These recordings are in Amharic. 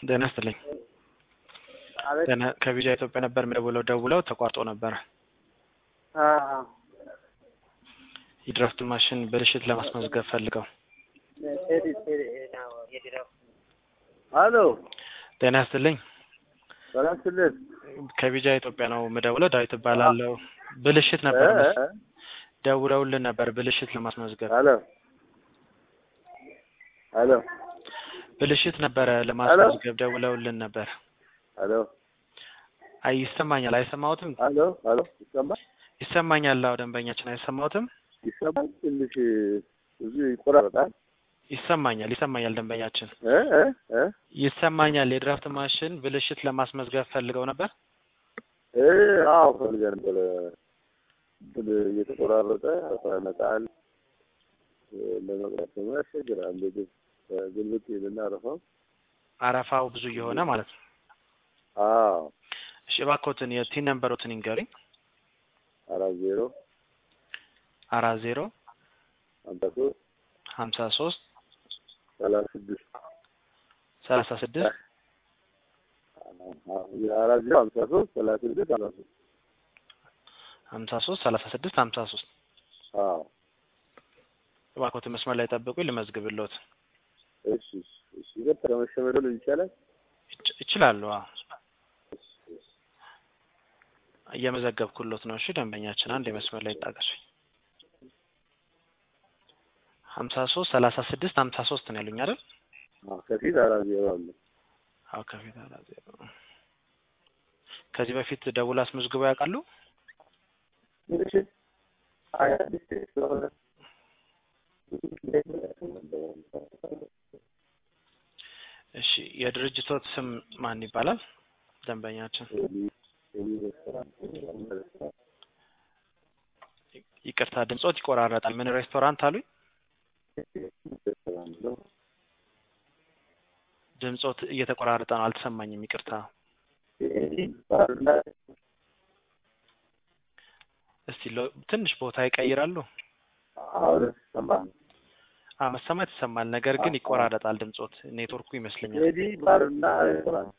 ጤና ይስጥልኝ። ጤና ከቪዛ ኢትዮጵያ ነበር የምደውለው። ደውለው ተቋርጦ ነበር። የድራፍት ማሽን ብልሽት ለማስመዝገብ ፈልገው። አሎ ጤና ይስጥልኝ። ሰላም ስልን ከቪዛ ኢትዮጵያ ነው የምደውለው። ዳዊት እባላለሁ። ብልሽት ነበር መስ- ደውለውልን ነበር ብልሽት ለማስመዝገብ አሎ አሎ ብልሽት ነበረ ለማስመዝገብ ደውለውልን ነበር። አሎ አይ ይሰማኛል። አይሰማሁትም? አሎ አሎ ይሰማል ይሰማኛል። አዎ ደንበኛችን አይሰማሁትም? ይሰማል። ትንሽ ብዙ ይቆራረጣል። ይሰማኛል። ይሰማኛል። ደንበኛችን እ እ እ ይሰማኛል። የድራፍት ማሽን ብልሽት ለማስመዝገብ ፈልገው ነበር። እ አዎ ፈልገን ነበር። እንትን እየተቆራረጠ ያመጣል። ለመቅረፍ ደግሞ ያስቸግራል። ምግብ ግልብጥ ይልና አረፋው። አረፋው ብዙ እየሆነ ማለት ነው። አዎ እሺ እባክዎትን የቲን ነምበሮትን ይንገሩኝ። አራት ዜሮ አራት ዜሮ ሀምሳ ሶስት ሀምሳ ሶስት ሰላሳ ስድስት ሰላሳ ስድስት አራት ዜሮ ሀምሳ ሶስት ሰላሳ ስድስት ሰላሳ ሶስት ሀምሳ ሶስት ሰላሳ ስድስት ሀምሳ ሶስት አዎ እባክዎትን መስመር ላይ ጠብቁኝ ልመዝግብልዎት። እሺ እሺ እሺ ይቅርታ ከመሸመደሉ ይቻላል ይች- ይችላሉ? አዎ እየመዘገብኩሎት ነው። እሺ ደንበኛችን አንድ የመስመር ላይ ይጣቀሱኝ። ሀምሳ ሶስት ሰላሳ ስድስት ሀምሳ ሶስት ነው ያሉኝ አይደል? አዎ ከፊት አራት ዜሮ አለ አዎ ከፊት አራት ዜሮ። ከዚህ በፊት ደውል አስመዝግበው ያውቃሉ? እሺ ሀያ ስድስት ስለሆነ እሺ የድርጅቶት ስም ማን ይባላል? ደንበኛችን ይቅርታ ድምጾት ይቆራረጣል። ምን ሬስቶራንት አሉኝ? ድምጾት እየተቆራረጠ ነው፣ አልተሰማኝም። ይቅርታ እስቲ ሎ- ትንሽ ቦታ ይቀይራሉ? አዎ መሰማት ይሰማል፣ ነገር ግን ይቆራረጣል ድምጾት። ኔትወርኩ ይመስለኛል። ቴዲ ባርና ሬስቶራንት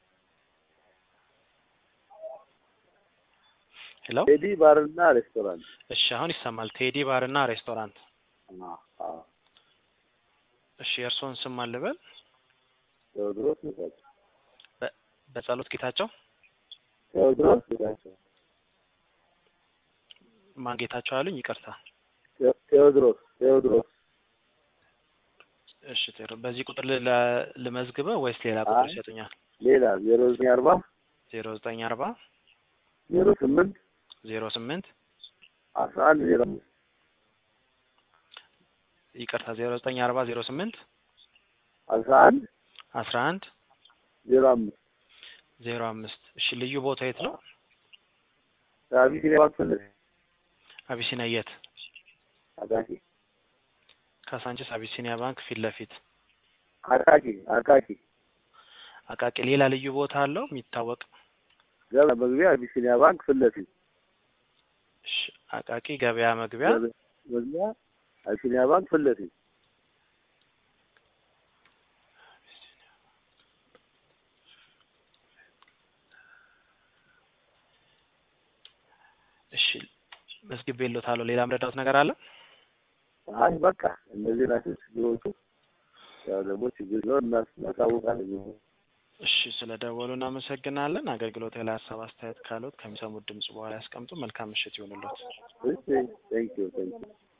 ሄሎ ቴዲ ባርና ሬስቶራንት እሺ አሁን ይሰማል። ቴዲ ባር እና ሬስቶራንት። አዎ እሺ የእርስዎን ስም ማን ልበል? ቴዎድሮስ ጌታቸው በጸሎት ጌታቸው ቴዎድሮስ ጌታቸው ማን ጌታቸው አሉኝ? ይቅርታ ቴ- ቴዎድሮስ ቴዎድሮስ እሺ ቴሮ በዚህ ቁጥር ል- ለ- ልመዝግበው ወይስ ሌላ ቁጥር አይ። ይሰጡኛል? ሌላ ዜሮ ዘጠኝ አርባ ዜሮ ዘጠኝ አርባ ዜሮ ስምንት ዜሮ ስምንት አስራ አንድ ዜሮ አምስት ይቅርታ ዜሮ ዘጠኝ አርባ ዜሮ ስምንት አስራ አንድ አስራ አንድ ዜሮ አምስት ዜሮ አምስት እሺ ልዩ ቦታ የት ነው? ከአቢሲኒያ ባንክ ፊት ለፊት አቢሲኒያ የት? አቃቂ ካሳንቺስ አቢሲኒያ ባንክ ፊት ለፊት አቃቂ አቃቂ አቃቂ። ሌላ ልዩ ቦታ አለው የሚታወቅ? ገበያ መግቢያ አቢሲኒያ ባንክ ፊት ለፊት እሺ አቃቂ ገበያ መግቢያ መግቢያ አቢሲኒያ ባንክ ፊት ለፊት እሺ መዝግቤልዎታለሁ። ሌላ ምረዳዎት ነገር አለ? አይ በቃ እነዚህ ናቸው ችግሮቹ። ያው ደግሞ ችግር ነው እናሳውቃለን። እሺ ስለ ደወሉ እናመሰግናለን። አገልግሎት ላይ ሀሳብ አስተያየት ካሉት ከሚሰሙት ድምጽ በኋላ ያስቀምጡ። መልካም ምሽት ይሁንልዎት። እሺ ቴንኪው ቴንኪው